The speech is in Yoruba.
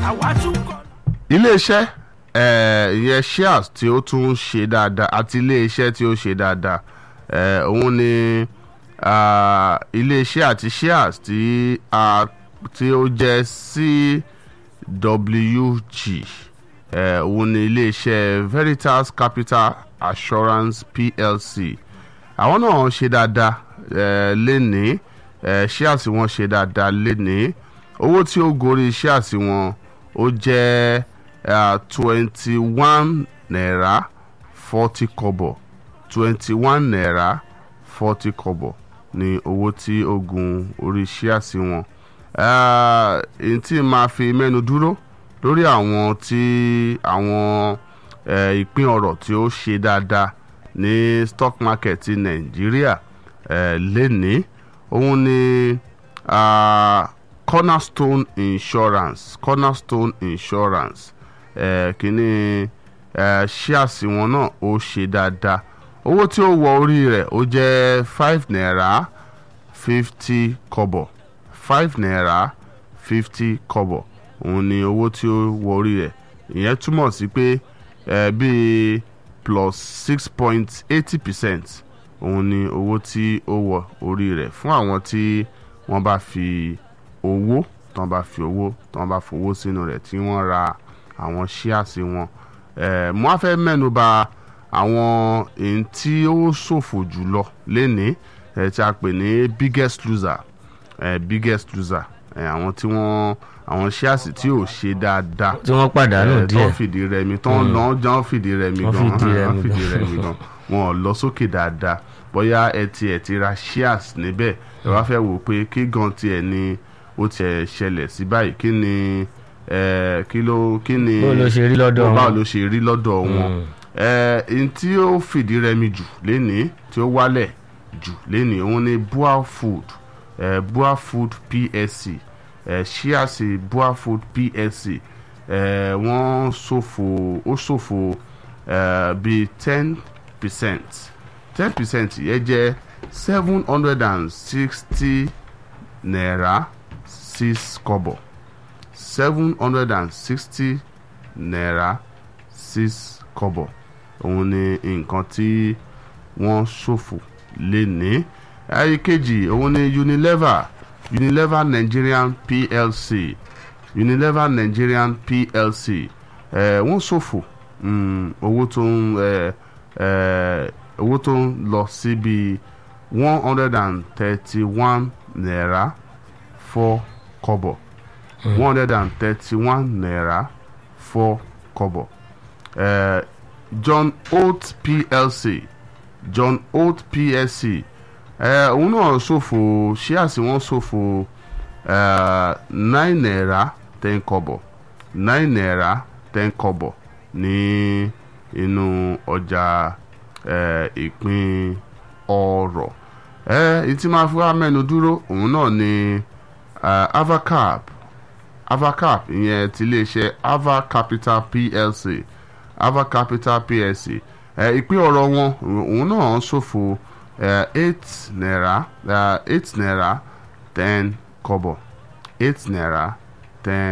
àwa tún kọ́. iléeṣẹ́ eh, ìyẹn shares tí ó tún ṣe dáadáa àti iléeṣẹ́ tí ó ṣe dáadáa eh, òun ni ah, iléeṣẹ́ àti shares tí a tí ó jẹ́ CWG eh, òun ni iléeṣẹ́ Veritas Capital Assurance PLC àwọn náà ṣe dáadáa eh, lénìí eh, shares wọn ṣe dáadáa lénìí owó tí ó gorí shares wọn ó jẹ́ twenty one naira forty kobo twenty one naira forty kobo ní owó tí ó gun orí shares wọn Eh, èyí tí máa fi mẹ́nu dúró lórí àwọn tí àwọn eh, ìpín ọ̀rọ̀ tí ó ṣe dáadáa ní stock market ti nàìjíríà eh, lénìí òun ni ah, cornerstone insurance cornerstone insurance eh, kìíní eh, shares wọn náà ó ṣe dáadáa owó tí ó wọ orí rẹ̀ ó jẹ́ five naira fifty kobo five naira fifty kobo òun ni owó tí ó wọ orí rẹ̀ ìyẹn túmọ̀ sí pé eh, bíi plus six point eighty percent òun ni owó tí ó wọ orí rẹ̀ fún àwọn tí wọ́n bá fi owó tí wọ́n bá fi owó tí wọ́n bá fowó sínú rẹ̀ tí wọ́n ra àwọn ṣíàsì wọn eh, mo á fẹ́ mẹ́nu bà àwọn èyí tí ó ṣòfò jùlọ lénìí eh, tí a pè ní biggest loser eh, biggest loser eh, àwọn tí wọ́n àwọn ṣíàsì tí ò ṣe dáadáa tí wọ́n pàdánù eh, tó díẹ̀ ń fìdí rẹmi tó ń lọ jọ ń fìdí rẹmi Wọ́n gan fìdí rẹmi wọ́n fìdí gan. rẹmi gan wọn ò lọ sókè dáadáa bóyá ẹ tiẹ̀ ti ra shares níbẹ̀ ẹ wá fẹ́ wò pé kí gan tiẹ̀ ni ó tiẹ̀ ṣẹlẹ̀ sí báyìí kí ni eh, kí ló kí ni Bó ló ṣe rí lọ́dọ̀ báwo wọn? ló ṣe rí lọ́dọ̀ wọn Eh, n tí ó fìdí rẹmi jù lénìí tí ó wálẹ̀ jù lénìí òun ni bua food eh, bua food psc eh, ṣíàsì bua food psc eh, wọ́n ṣòfò ó ṣòfò eh, bíi ten percent ten percent yẹn jẹ́ seven hundred and sixty naira six kobo seven hundred and sixty naira six kobo òun ni nǹkan tí wọ́n ṣòfò lénìí ayé kejì òun ni unilever unilever nigerian plc unilever nigerian plc eh, wọ́n ṣòfò mm, owó tó ń eh, eh, owó tó ń lọ sí bíi one hundred and thirty-one naira four kobo one hundred and thirty-one naira four kobo eh, john oates plc john oates plc eh, òun náà ṣòfò ṣíàsì wọn ṣòfò eh, nine naira ten kobo nine naira ten kobo ní inú ọjà eh, ìpín ọrọ̀ eh, ìtí máa fi wá mẹ́nu dúró òun náà ni eh, avacap avacap ìyẹn ti iléeṣẹ́ ava capital plc ava capital plc ẹ ìpín ọ̀rọ̀ wọn òun náà ṣòfò ẹ eight naira ẹ eight naira ten kobo eight naira ten